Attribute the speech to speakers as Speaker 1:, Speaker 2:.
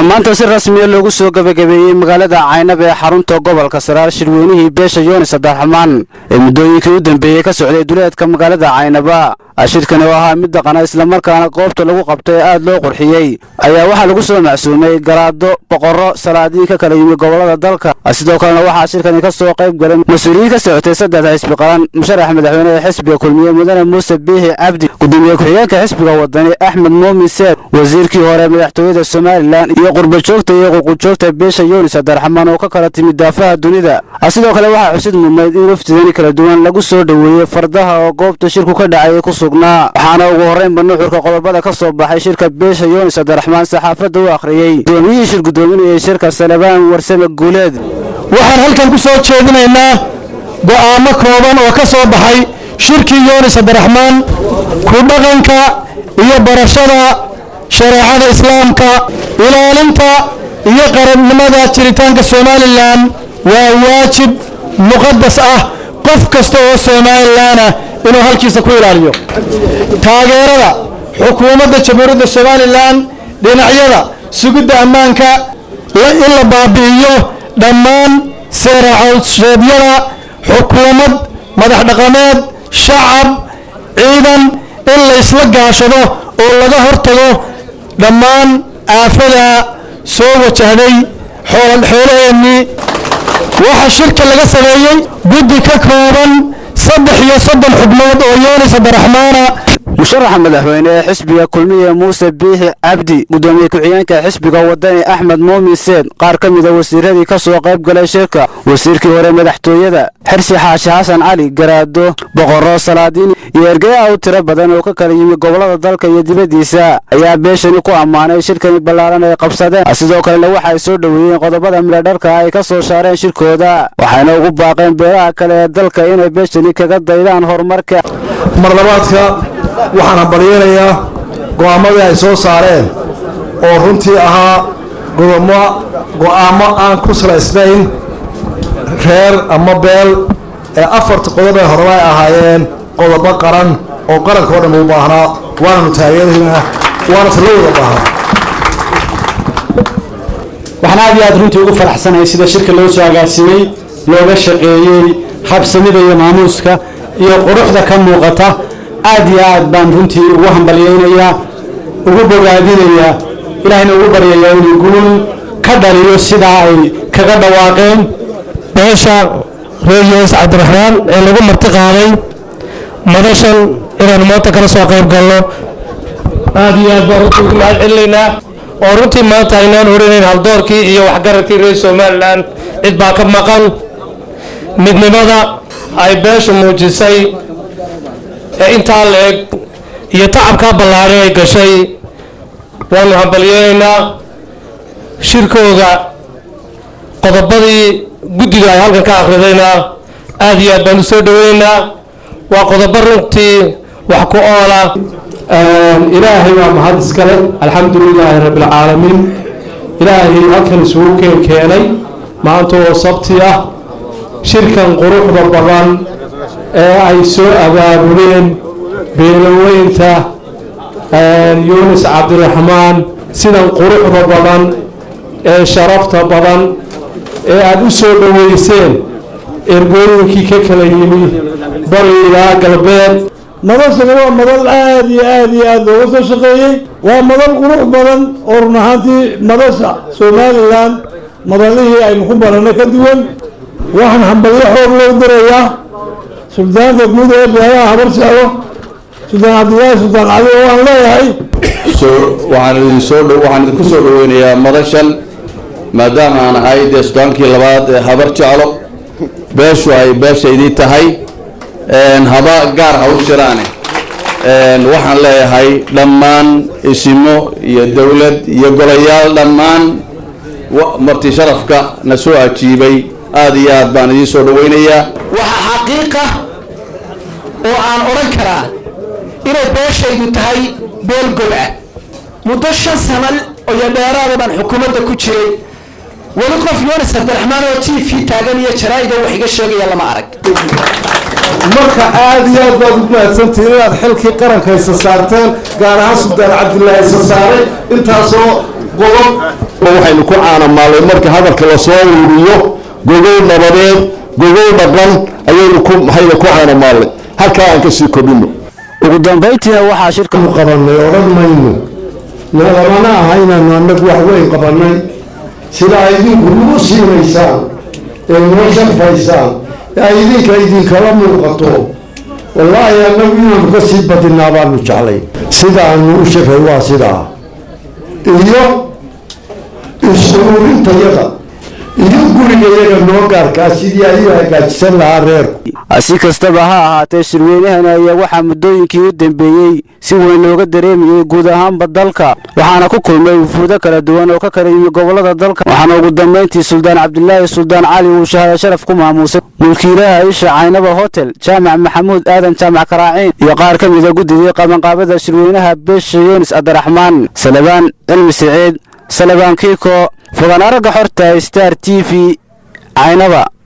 Speaker 1: waxaa maanta si rasmiya loogu soo gebagabeeyey magaalada caynab ee xarunta gobolka saraar shirweynihii beesha yoonis abdiraxmaan ee muddooyinkii u dambeeyey ka socday duleedka magaalada caynaba shirkani oo ahaa mid dhaqana islamarkaana goobta lagu qabtay ee aad loo qurxiyey ayaa waxaa lagu soo macsuumay garaado boqorro salaadiin ka kala yimi gobollada dalka sidoo kalena waxaa shirkani ka soo qayb galay mas-uuliyiin ka socotay saddexda xisbi qaran musharax madaxweyne ee xisbiga kulmiye mudane muuse biixi cabdi gudoomiye ku-xigeenka xisbiga wadani axmed muumin seed wasiirkii hore madaxtooyada somalilan iyo qurbajoogta iyo ququjoogta beesha yoonis abdiraxmaan oo ka kala timid daafaha dunida sidoo kale waxaa xusid mudnayd in wafdidani kala duwan lagu soo dhoweeyey fardaha oo goobta shirku ka dhacay ku sugnaa waxaana ugu horraynba nuxurka qodobada ka soo baxay shirka beesha yoonis abdiraxmaan saxaafadda u akhriyey gudoomiyihii shir gudoominayay shirka salabaan warsame guuleed
Speaker 2: waxaan halkan ku soo jeedinaynaa go'aamo kooban oo ka soo baxay shirkii yoonis abdiraxmaan ku dhaqanka iyo barashada shareecada islaamka ilaalinta iyo qarannimada jiritaanka somalilan waa waajib muqadas ah qof kasta oo somalilanah inuu halkiisa ku ilaaliyo taageerada xukuumadda jamhuuriyadda somalilan dhinacyada sugidda ammaanka in la baabi'iyo dhammaan seeracowsheedyada xukuumad madax dhaqameed shacab ciidan in la isla gaashado oo laga hortago dhammaan aafada soo wajahday xoolaheennii waxaa shirka laga sameeyey guddi ka kooban saddex iyo soddon xubnood oo yoonis abdiraxmaana
Speaker 1: musharaxa madaxweyne ee xisbiga kulmiye muuse biixi cabdi gudoomiye ku-xigeenka xisbiga wadani axmed muumin seed qaar ka mida wasiiradii ka soo qayb galay shirka wasiirkii hore madaxtooyada xirsi xaashi xasan cali garaado boqorro salaadiin iyo ergeya u tiro badan oo ka kala yimi gobollada dalka iyo dibaddiisa ayaa beeshani ku ammaanay shirkani ballaaran ay qabsadeen sidoo kalena waxaay soo dhoweeyeen qodobada midhadharka ay ka soo saareen shirkooda waxayna ugu baaqeen beelaha kale ee dalka inay beeshani kaga daydaan horumarka
Speaker 3: marlabaadka waxaan hambalyeynayaa go'aamadii ay soo saareen oo runtii ahaa godomo go'aamo aan ku salaysnayn reer ama beel ee afarta qodob ee horeba ay ahaayeen qodobo qaran oo qaranka oo dhan uu baahnaa waananu taageeraynaa waana tala wada baahnaa
Speaker 4: waxaan aad iyo aad runtii ugu faraxsanahay sida shirka loo soo agaasimay looga shaqeeyey habsamida iyo maamuuska iyo quruxda ka muuqata aad iyo aad baan runtii ugu hambalyeynayaa ugu bogaadinayaa ilaahayna ugu baryayaa inuu guul ka dhaliyo sidaa ay kaga dhawaaqeen
Speaker 2: beesha reer yoonis cabdiraxmaan ee lagu marti qaaday madashan inaanu maanta kala soo qayb galno aad iyo aad baan runtii ugu mahad celinaynaa oo runtii maanta aynaan oranayn haldoorkii iyo waxgaradkii reer somalilan cid baa ka maqan midnimada ay beeshu muujisay ee intaa la eg iyo tacabkaa ballaadhay ay gashay waanu hambalyeynaynaa shirkooda qodobadii guddiga ay halkan ka akhridayna aad iyo aad baan u soo dhoweynaynaa waa qodobo runtii wax ku oola
Speaker 5: ilaahay waa mahad iskale alxamdu lilaahi rabbialcaalamiin ilaahay halkan isugu keen keenay maanta oo sabti ah shirkan quruxda badan ee ay soo abaabuleen beelaweynta yunis cabdiraxmaan sidan quruxda badan ee sharafta badan ee aada u soo dhoweyseen ergooyinkii ka kala yimi bari ilaa galbeed
Speaker 6: madashani waa madal aada iyo aada iyo aada looga soo shaqeeyey waa madal qurux badan oo run ahaantii madasha somalilan madalihii aynu ku baranay ka duwan waxaan hambalyo xoog loo dirayaa suldaanka guud ee beelaha habar jeclo suldaan cabdillaahi suldaan cali oo aan leeyahay
Speaker 7: waxaan idin soo waxaan idinku soo dhaweynayaa madashan maadaama aan ahay dee sudaankii labaad ee habar jeclo beeshu ay beeshaydii tahay haba gaar ha u shiraane waxaan leeyahay dhammaan isimo iyo dowlad iyo golayaal dhammaan marti sharafka na soo ajiibay aada iyo aad baan idiin soo dhaweynayaa
Speaker 8: waxaa xaqiiqa oo aan odhan karaa inay beeshaydu tahay beel gob ah muddo shan sano iyo dheeraada baan xukuumadda ku jiray weli qof yoonis cabdiraxmaan oo t v taagan iyo jaraa'ida wax iga sheegaya lama arag
Speaker 3: marka aada iyo aad baad ugu mahadsantihiin inaad xilkii qaranka isa saarteen gaar ahaan suldaan cabdilaahi isa saaray intaasoo qodob
Speaker 9: waxaynu ku caanamaalay marka hadalka lasoo ururiyo gogow nabadeed gogow dhaqan ayaynu ku maxayna ku caanamaalnay halkaa aan kasii kordhino
Speaker 1: ugu dambayntiina waxaa shirka
Speaker 10: qabanay odhan mayno nalamana aha inaanu annagu wax weyn qabanay sida ay idinku nagu siinaysaan ee noo sharfaysaan ee ay idinka idinkala muuqato wallaahi annagu inaanu ka sii badinaa baanu jeclay sida aanu u shafay waa sidaa iyo is-uruurintayada iyo gurigayaga noo gaarkaa sidii ay u hagaajisan lahaa reerku
Speaker 1: si kastaba ha ahaatee shirweynahani ayaa waxaa muddooyinkii u dambeeyey si weyn looga dareemayey guud ahaanba dalka waxaana ku kulmay wufuudo kala duwan oo ka kala yimi gobollada dalka waxaana ugu dambayntii suldaan cabdilaahi suldaan cali uu shahada sharaf ku maamuusay mulkiilaha isha caynaba hotel jaamac maxamuud aadan jaamac karaaciin iyo qaar ka mida guddidii qabanqaabada shirweynaha beesha yunis abdiraxmaan salabaan cilmi siciid salabaan kiiko fogaan aragga xorta star t v caynaba